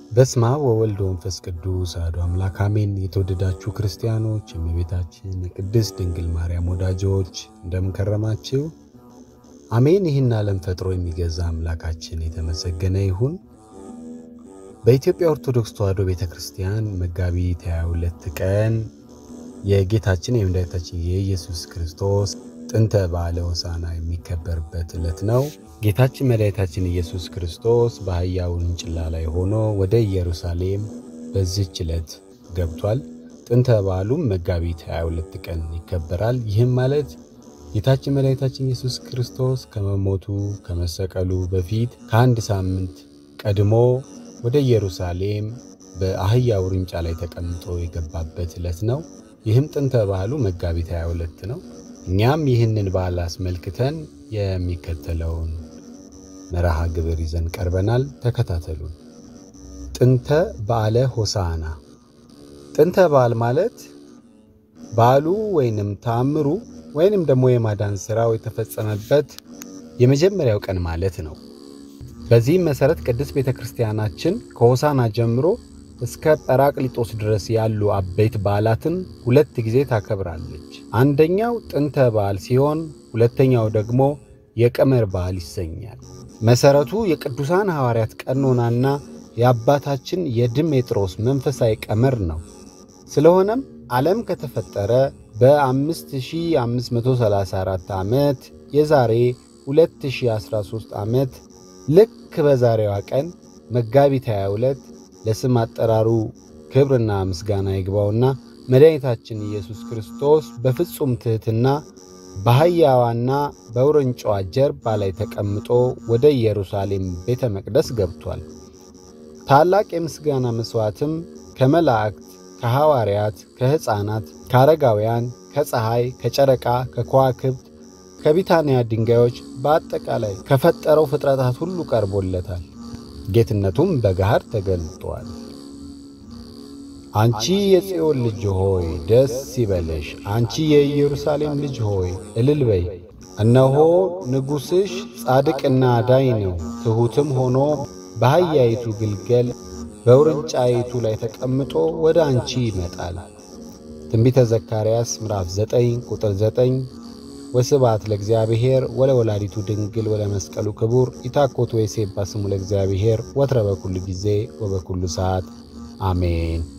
በስመ አብ ወወልድ ወመንፈስ ቅዱስ አሐዱ አምላክ አሜን። የተወደዳችሁ ክርስቲያኖች፣ የእመቤታችን የቅድስት ድንግል ማርያም ወዳጆች እንደምን ከረማችሁ? አሜን። ይህን ዓለም ፈጥሮ የሚገዛ አምላካችን የተመሰገነ ይሁን። በኢትዮጵያ ኦርቶዶክስ ተዋሕዶ ቤተ ክርስቲያን መጋቢት 22 ቀን የጌታችን የመድኃኒታችን የኢየሱስ ክርስቶስ ጥንተ በዓለ ሆሳዕና የሚከበርበት ዕለት ነው። ጌታችን መድኃኒታችን ኢየሱስ ክርስቶስ በአህያ ውርንጭላ ላይ ሆኖ ወደ ኢየሩሳሌም በዚች ዕለት ገብቷል። ጥንተ በዓሉም መጋቢት 22 ቀን ይከበራል። ይህም ማለት ጌታችን መድኃኒታችን ኢየሱስ ክርስቶስ ከመሞቱ ከመሰቀሉ በፊት ከአንድ ሳምንት ቀድሞ ወደ ኢየሩሳሌም በአህያ ውርንጫ ላይ ተቀምጦ የገባበት ዕለት ነው። ይህም ጥንተ በዓሉ መጋቢት 22 ነው። እኛም ይህንን በዓል አስመልክተን የሚከተለውን መርሃ ግብር ይዘን ቀርበናል። ተከታተሉን። ጥንተ በዓለ ሆሳዕና። ጥንተ በዓል ማለት በዓሉ ወይንም ተአምሩ ወይንም ደግሞ የማዳን ሥራው የተፈጸመበት የመጀመሪያው ቀን ማለት ነው። በዚህም መሠረት ቅድስት ቤተ ክርስቲያናችን ከሆሳዕና ጀምሮ እስከ ጰራቅሊጦስ ድረስ ያሉ አበይት በዓላትን ሁለት ጊዜ ታከብራለች። አንደኛው ጥንተ በዓል ሲሆን ሁለተኛው ደግሞ የቀመር በዓል ይሰኛል። መሠረቱ የቅዱሳን ሐዋርያት ቀኖናና የአባታችን የድሜጥሮስ መንፈሳዊ ቀመር ነው። ስለሆነም ዓለም ከተፈጠረ በ5534 ዓመት የዛሬ 2013 ዓመት ልክ በዛሬዋ ቀን መጋቢት 22 ለስም አጠራሩ ክብርና ምስጋና ይግባውና መድኃኒታችን ኢየሱስ ክርስቶስ በፍጹም ትሕትና በአህያዋና በውርንጫዋ ጀርባ ላይ ተቀምጦ ወደ ኢየሩሳሌም ቤተ መቅደስ ገብቷል። ታላቅ የምስጋና መሥዋዕትም ከመላእክት፣ ከሐዋርያት፣ ከሕፃናት፣ ከአረጋውያን፣ ከፀሐይ፣ ከጨረቃ፣ ከከዋክብት፣ ከቢታንያ ድንጋዮች በአጠቃላይ ከፈጠረው ፍጥረታት ሁሉ ቀርቦለታል። ጌትነቱም በገሃድ ተገልጧል። አንቺ የጽዮን ልጅ ሆይ ደስ ይበለሽ፣ አንቺ የኢየሩሳሌም ልጅ ሆይ እልል በይ። እነሆ ንጉሥሽ ጻድቅና አዳኝ ነው፣ ትሑትም ሆኖ በአህያይቱ ግልገል በውርንጫይቱ ላይ ተቀምጦ ወደ አንቺ ይመጣል። ትንቢተ ዘካርያስ ምዕራፍ 9 ቁጥር 9 ወስብሐት ለእግዚአብሔር ወለወላዲቱ ድንግል ወለመስቀሉ ክቡር ኢታኮት ወይሴባ ስሙ ለእግዚአብሔር ወትረ በኩሉ ጊዜ ወበኩሉ ሰዓት አሜን።